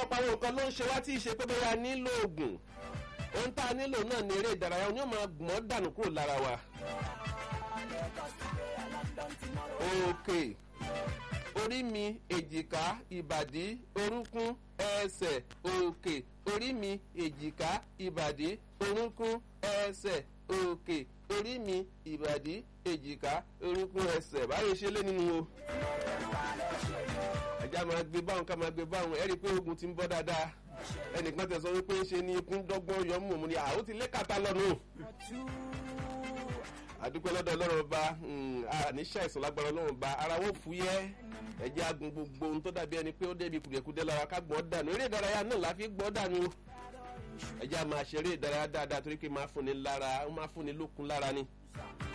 ọ̀pọ̀lọpọ̀ àwọn nǹkan ló ń ṣe wá tí ì ṣe pé bóyá nílò oògùn ohun tá a nílò náà ní eré ìdárayá òun yóò máa gbọ́n dànù kúrò lára wa. òkè orí mi èjìká ìbàdí orúnkún ẹsẹ̀ òkè orí mi èjìká ìbàdí orúnkún ẹsẹ̀ òkè orí mi ìbàdí èjìká orúnkún ẹsẹ̀ báyìí ṣe lé nínú o. ẹja máa gbé báwọn ká máa gbé báwọn ẹ rí i pé ogun ti ń bọ́ dáadáa ẹnìkan tẹ̀sán wípé ṣe ni ikú dọ́gbọ́n yọ mú òun ni àwọn ti lé kàtà lọ́nu àdúpẹ́ lọ́dọ̀ ọlọ́run ọba àníṣe àìsàn lágbára ọlọ́run ọba ara wọn fúyẹ́ ẹ̀jẹ̀ agun gbogbo ohun tó dàbí ẹni pé ó débi kùdìẹ̀kudẹ lára ká gbọ́n dànù eré ìdárayá náà la fi gbọ́n dànù ẹ̀jẹ̀ a máa ṣeré ìdárayá dáadáa torí pé máa fúnni lára ó máa fúnni lókun lára ni